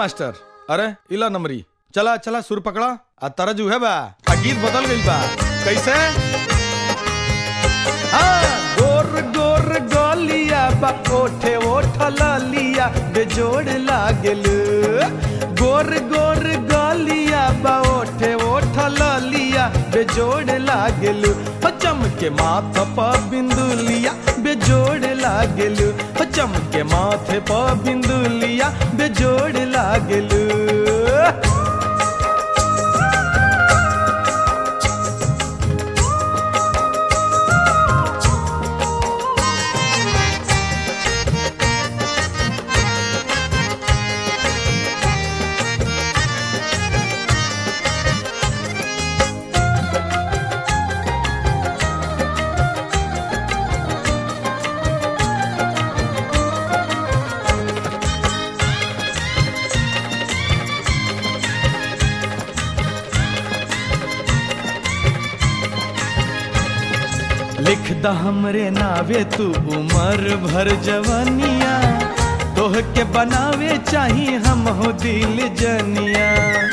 master अरे इला नंबरी चला चला सुर पकड़ा आ तरजू है बा आ गीत बदल गई बा कैसे हाँ, गोर गोर गोलिया बा ओठे ओठ लिया बेजोड़ लागल गोर गोर गोलिया बा ओठे ओठ लिया बेजोड़ लागल हो चमके माथ प बिंदुलिया बेजोड़ लागल हो चमके माथे प बिंदुलिया बेजोड़ लागल लिख द हमरे नावे तू उमर भर जवनिया तोह के बनावे चाही हम हो दिल जनिया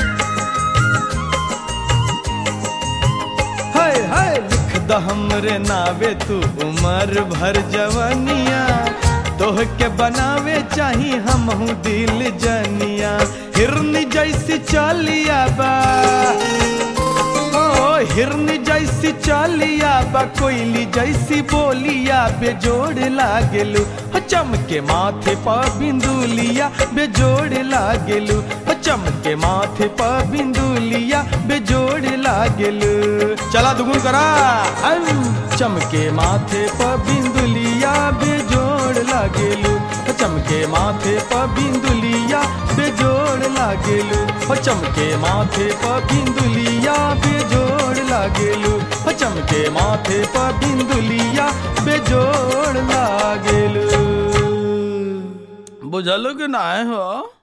हाय हाय लिख द हमरे नावे तू उमर भर जवनिया तोह के बनावे चाही हम हो दिल जनिया हिरनी जैसी चालिया बा ओ हिरन जैसी चालिया बा कोयली जैसी बोलिया बेजोड़ लागेलू हो चमके माथे पा बिंदुलिया बेजोड़ लागेलू हो चमके माथे पा बिंदुलिया बेजोड़ लागेलू चला दुगुन करा अम, चमके माथे पा बिंदुलिया बेजोड़ लागेलू हो चमके माथे पा बिंदुलिया बेजोड़ लागेलू हो चमके माथे पा बिंदुलिया बेजोड़ लागेलू हो चमके माथे पा बिंदुलिया बेजोड़ लागेलू बुझलो कि ना हो